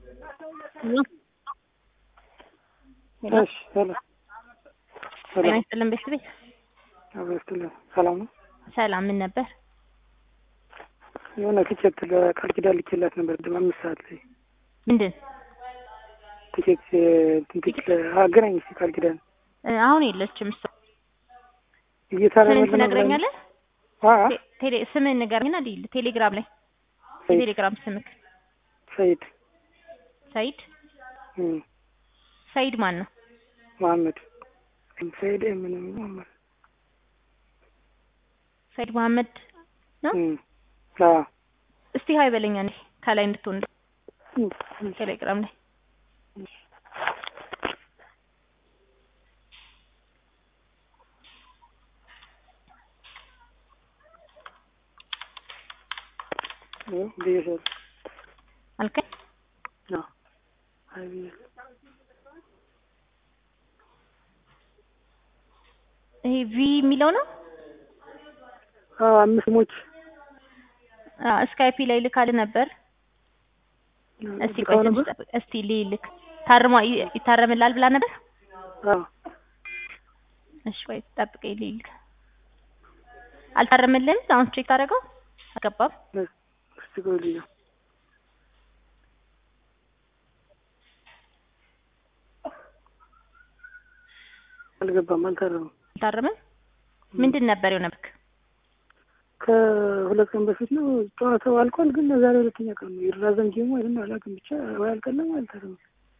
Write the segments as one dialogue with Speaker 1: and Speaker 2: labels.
Speaker 1: እሺ ሄሎ ሄሎ
Speaker 2: ጤና ይስጥልን ቤተሰቤ።
Speaker 1: አብሮ ይስጥልን። ሰላም ነው?
Speaker 2: ሰላም ምን ነበር?
Speaker 1: የሆነ ትኬት ለቃል ኪዳን ልኬላት ነበር ቅድም አምስት ሰዓት ላይ
Speaker 2: ምንድን
Speaker 1: ትኬት ትኬት አገናኝ እስኪ ቃል ኪዳን
Speaker 2: እ አሁን የለችም እሷ።
Speaker 1: እየታረመ
Speaker 2: ስምን ትነግረኛለህ?
Speaker 1: አ
Speaker 2: ቴ- ቴሌ ስምን ንገረኝና ልሂድ ቴሌግራም ላይ
Speaker 1: ሰይድ
Speaker 2: የቴሌግራም ስምክ
Speaker 1: ሰይድ
Speaker 2: ሰይድ
Speaker 1: እም
Speaker 2: ሰይድ ማን ነው?
Speaker 1: መሐመድ ሰይድ ምን መሐመድ
Speaker 2: ሰይድ መሐመድ ነው።
Speaker 1: እም አ
Speaker 2: እስቲ ሀይ በለኛ እንዴ ከላይ እንድትሆን
Speaker 1: እም
Speaker 2: ቴሌግራም ላይ
Speaker 1: ብዬሻለሁ።
Speaker 2: አልከኝ።
Speaker 1: አዎ አይ ብዬሻለሁ።
Speaker 2: ይሄ ቪ የሚለው ነው።
Speaker 1: አዎ አምስት ሞች
Speaker 2: አ ስካይፒ ላይ ልካልህ ነበር። እስቲ ቆይ
Speaker 1: ልካው
Speaker 2: ትንሽ
Speaker 1: ነበር?
Speaker 2: ጠብቅ። እስቲ ልልክ ታርሟ ይ- ይታረምላል ብላ ነበር።
Speaker 1: አዎ
Speaker 2: እሺ ወይ ጠብቀኝ ልልክ። አልታረምልህም? አሁን ቼክ አደረገው አልገባም።
Speaker 1: እስቲ ቆይ ልየው። አልገባም፣ አልታረመም።
Speaker 2: አልታረምም። ምንድን ነበር የሆነብክ?
Speaker 1: ከሁለት ቀን በፊት ነው ጨዋታው አልቋል፣ ግን ዛሬ ሁለተኛ ቀን ነው። ይራዘም ጌሙ አይደል አላውቅም። ብቻ ወይ አልቀለም ወይ አልታረመም።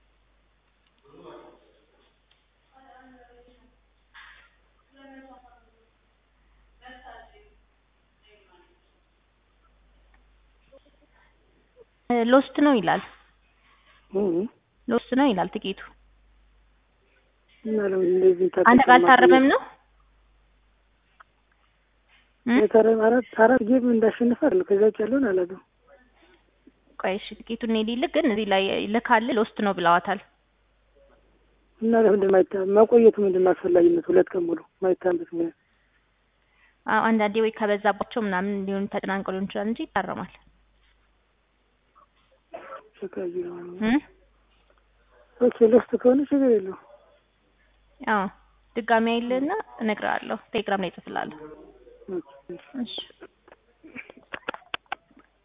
Speaker 2: እ ሎስት ነው ይላል።
Speaker 1: እም
Speaker 2: ሎስት ነው ይላል ትኬቱ።
Speaker 1: እና ለምን እንደዚህ
Speaker 2: አንተ ጋር አልታረመም ነው? እ?
Speaker 1: የታረመ አራት አራት ጌም እንዳሸንፍ አይደል ከዛ ውጭ ያለውን አላውቅም።
Speaker 2: ቆይ እሺ ትኬቱን እኔ ልልክ፣ ግን እዚህ ላይ ልካል ሎስት ነው ብለዋታል።
Speaker 1: እና ለምንድን ማይታ መቆየቱ ምንድን ነው አስፈላጊነት? ሁለት ቀን ሙሉ ማይታበት ምን
Speaker 2: አዎ አንዳንዴ ወይ ከበዛባቸው ምናምን ሊሆን ተጨናንቀው ሊሆን ይችላል እንጂ ይታረማል።
Speaker 1: ሸካዩ ነው።
Speaker 2: እ?
Speaker 1: ኦኬ ሎስት ከሆነ ችግር የለውም።
Speaker 2: አዎ ድጋሚ አይልህና እነግርሃለሁ። ቴሌግራም ላይ እጽፍልሃለሁ።
Speaker 1: ኦኬ
Speaker 2: እሺ